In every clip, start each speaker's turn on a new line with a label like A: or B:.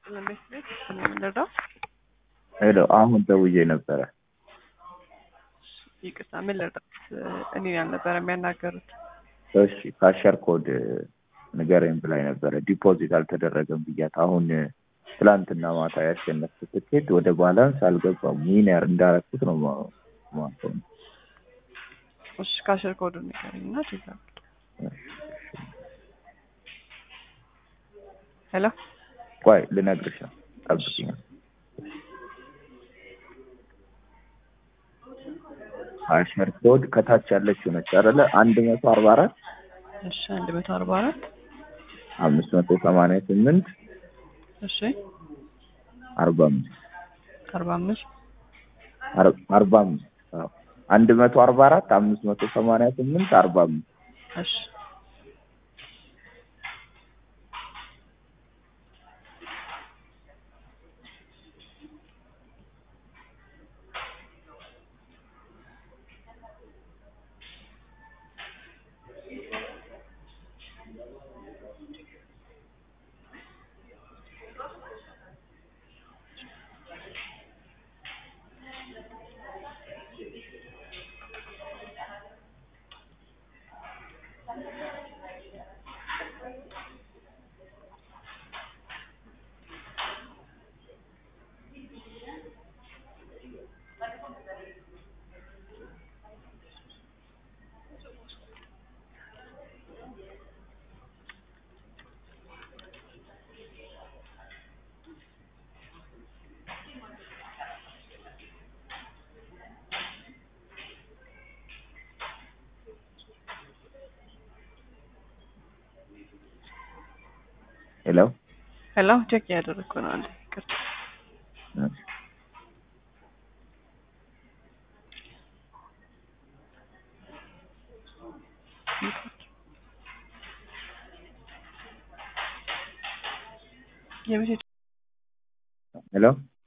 A: ይስጥልን ቤት ቤት የምንረዳው
B: ሄሎ አሁን ደውዬ ነበረ።
A: ይቅርታ ምን ልርዳት? እኔን ያልነበረ የሚያናገሩት
B: እሺ ካሸር ኮድ ንገረኝ ብላኝ ነበረ። ዲፖዚት አልተደረገም ብያት። አሁን ትላንትና ማታ ያሸነፍኩት ትኬት ወደ ባላንስ አልገባም። ዊነር እንዳረኩት ነው ማለት ነው።
A: እሺ ካሸር ኮዱን ንገረኝ እና ቼክ አድርግ። ሄሎ
B: ቆይ ልነግርሽ ነው፣ ጠብቂኝ። ካሸር ኮድ ከታች ያለችው ነች አይደለ? አንድ መቶ አርባ አራት
A: እሺ አንድ መቶ አርባ አራት
B: አምስት መቶ ሰማንያ ስምንት
A: እሺ
B: አርባ አምስት
A: አርባ አምስት
B: አርባ አምስት አዎ አንድ መቶ አርባ አራት አምስት መቶ ሰማንያ ስምንት አርባ አምስት
A: እሺ
B: ሄሎ
A: ሄሎ ቼክ እያደረግኩ ነው። አንዴ ይቅርታ የሜሴጅ
B: ሄሎ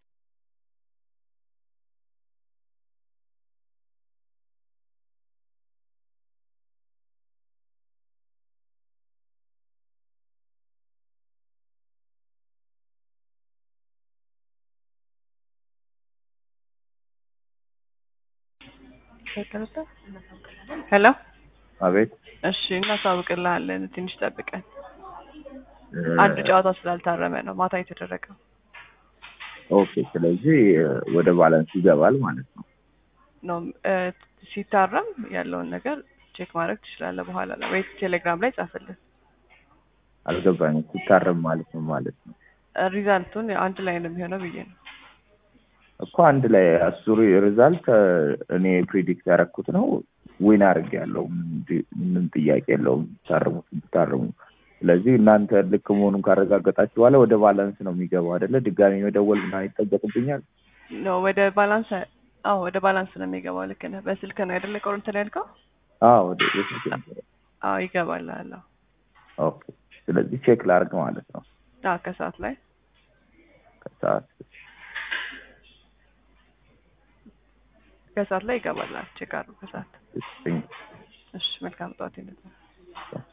A: ሄሎ
B: አቤት
A: እሺ እናሳውቅልሃለን። ትንሽ ጠብቀን አንድ ጨዋታ ስላልታረመ ነው ማታ የተደረገው።
B: ኦኬ ስለዚህ ወደ ባላንስ ይገባል ማለት ነው
A: ነው እ ሲታረም ያለውን ነገር ቼክ ማድረግ ትችላለህ በኋላ ላይ ወይ ቴሌግራም ላይ ጻፍልን።
B: አልገባኝም ሲታረም ማለት ነው ማለት ነው
A: ሪዛልቱን አንድ ላይ ነው የሚሆነው ብዬ ነው።
B: እኮ አንድ ላይ አስሩ ሪዛልት እኔ ፕሪዲክት ያደረኩት ነው ዊን አድርግ ያለው ምንም ጥያቄ የለውም ታርሙት ብታርሙ ስለዚህ እናንተ ልክ መሆኑን ካረጋገጣችሁ በኋላ ወደ ባላንስ ነው የሚገባው አይደለ ድጋሚ መደወል ምናምን ይጠበቅብኛል
A: ነው ወደ ባላንስ አዎ ወደ ባላንስ ነው የሚገባው ልክ ነህ በስልክ ነው አይደለ ቆርንትን ያልከው
B: አዎ ወደ የስልክ
A: አዎ ይገባል አለ
B: ኦኬ ስለዚህ ቼክ ላርግ ማለት ነው
A: አዎ ከሰዓት ላይ
B: ከሰዓት
A: ከሰዓት ላይ ይገባል ቼክ አድርጉ ከሰዓት
B: እሺ
A: እሺ መልካም ጠዋት ይነዛል